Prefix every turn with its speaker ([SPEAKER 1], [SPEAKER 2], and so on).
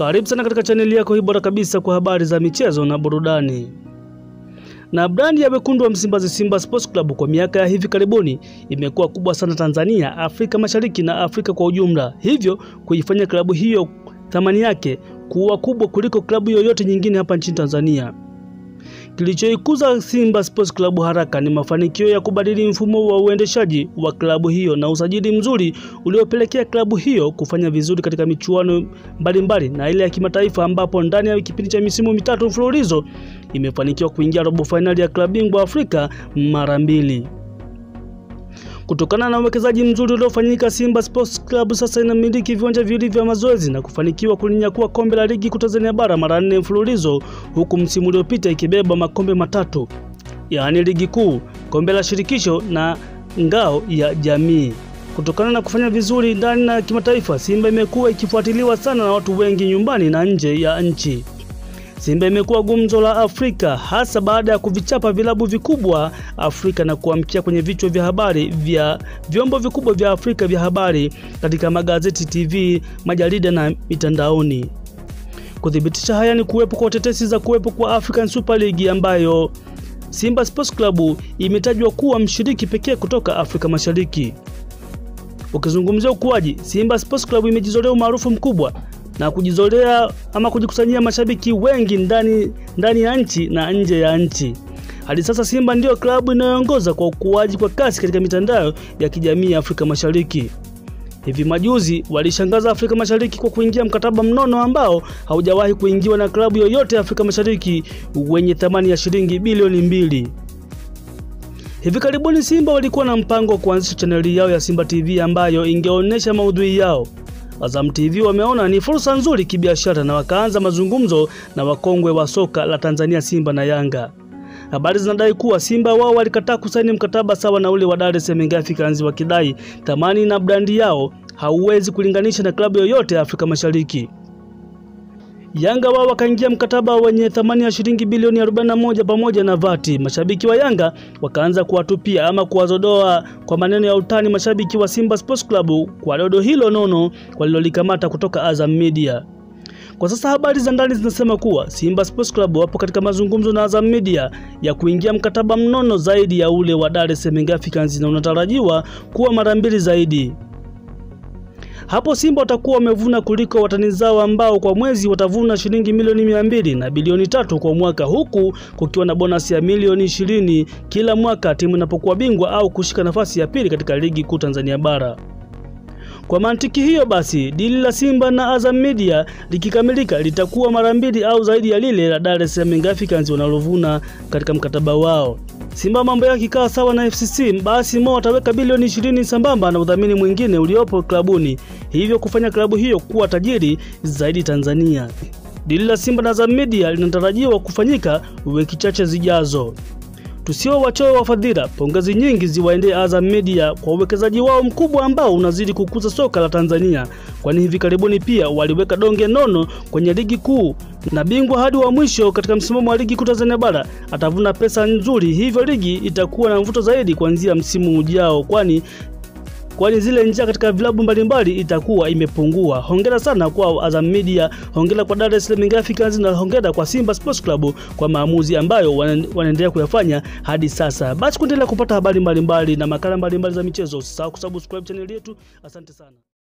[SPEAKER 1] Karibu sana katika chaneli yako hii bora kabisa kwa habari za michezo na burudani. Na brandi ya wekundu wa Msimbazi Simba Sports Club kwa miaka ya hivi karibuni imekuwa kubwa sana Tanzania, Afrika Mashariki na Afrika kwa ujumla, hivyo kuifanya klabu hiyo thamani yake kuwa kubwa kuliko klabu yoyote nyingine hapa nchini Tanzania. Kilichoikuza Simba Sports Club haraka ni mafanikio ya kubadili mfumo wa uendeshaji wa klabu hiyo na usajili mzuri uliopelekea klabu hiyo kufanya vizuri katika michuano mbalimbali na ile ya kimataifa, ambapo ndani ya kipindi cha misimu mitatu mfululizo imefanikiwa kuingia robo fainali ya klabu bingwa Afrika mara mbili. Kutokana na uwekezaji mzuri uliofanyika, Simba Sports Club sasa inamiliki viwanja viwili vya mazoezi na kufanikiwa kulinyakua kombe la ligi kuu Tanzania bara mara nne mfululizo, huku msimu uliopita ikibeba makombe matatu, yaani ligi kuu, kombe la shirikisho na ngao ya jamii. Kutokana na kufanya vizuri ndani na kimataifa, Simba imekuwa ikifuatiliwa sana na watu wengi nyumbani na nje ya nchi. Simba imekuwa gumzo la Afrika hasa baada ya kuvichapa vilabu vikubwa Afrika na kuamkia kwenye vichwa vya habari vya vyombo vikubwa vya Afrika vya habari katika magazeti, TV, majarida na mitandaoni. Kuthibitisha haya ni kuwepo kwa tetesi za kuwepo kwa African Super League ambayo Simba Sports Club imetajwa kuwa mshiriki pekee kutoka Afrika Mashariki. Ukizungumzia ukuaji, Simba Sports Club imejizolea umaarufu mkubwa na kujizolea ama kujikusanyia mashabiki wengi ndani ndani ya nchi na nje ya nchi. Hadi sasa Simba ndiyo klabu inayoongoza kwa ukuaji kwa kasi katika mitandao ya kijamii ya Afrika Mashariki. Hivi majuzi walishangaza Afrika Mashariki kwa kuingia mkataba mnono ambao haujawahi kuingiwa na klabu yoyote ya Afrika Mashariki wenye thamani ya shilingi bilioni mbili. Hivi karibuni Simba walikuwa na mpango wa kuanzisha chaneli yao ya Simba TV ambayo ingeonyesha maudhui yao. Azam TV wameona ni fursa nzuri kibiashara na wakaanza mazungumzo na wakongwe wa soka la Tanzania Simba na Yanga. Habari zinadai kuwa Simba wao walikataa kusaini mkataba sawa na ule wa Dar es Salaam Africans wakidai thamani na brandi yao hauwezi kulinganisha na klabu yoyote ya Afrika Mashariki. Yanga wao wakaingia mkataba wenye thamani ya shilingi bilioni 41 pamoja na vati. Mashabiki wa Yanga wakaanza kuwatupia ama kuwazodoa kwa maneno ya utani mashabiki wa Simba Sports Club kwa dodo hilo nono walilolikamata kutoka Azam Media. Kwa sasa habari za ndani zinasema kuwa Simba Sports Club wapo katika mazungumzo na Azam Media ya kuingia mkataba mnono zaidi ya ule wa Dar es Salaam Africans na unatarajiwa kuwa mara mbili zaidi. Hapo Simba watakuwa wamevuna kuliko watani zao ambao kwa mwezi watavuna shilingi milioni mia mbili na bilioni tatu kwa mwaka, huku kukiwa na bonasi ya milioni ishirini kila mwaka timu inapokuwa bingwa au kushika nafasi ya pili katika ligi kuu Tanzania bara. Kwa mantiki hiyo basi, dili la Simba na Azam Media likikamilika litakuwa mara mbili au zaidi ya lile la Dar es Salaam Africans wanalovuna katika mkataba wao. Simba mambo yake ikikaa sawa na FCC, basi Mo ataweka bilioni ishirini sambamba na udhamini mwingine uliopo klabuni, hivyo kufanya klabu hiyo kuwa tajiri zaidi Tanzania. Dili la Simba na Azam Media linatarajiwa kufanyika wiki chache zijazo. Tusio wachoyo wa fadhila, pongezi nyingi ziwaendee Azam Media kwa uwekezaji wao mkubwa ambao unazidi kukuza soka la Tanzania, kwani hivi karibuni pia waliweka donge nono kwenye ligi kuu na bingwa hadi wa mwisho katika msimamo wa ligi kuu Tanzania bara atavuna pesa nzuri, hivyo ligi itakuwa na mvuto zaidi kuanzia msimu ujao, kwani kwani zile njia katika vilabu mbalimbali itakuwa imepungua. Hongera sana kwa Azam Media, hongera kwa Dar es Salaam Africans na hongera kwa Simba Sports Club kwa maamuzi ambayo wanaendelea kuyafanya hadi sasa. Basi kuendelea kupata habari mbalimbali na makala mbalimbali za michezo, usisahau kusubscribe channel yetu. Asante sana.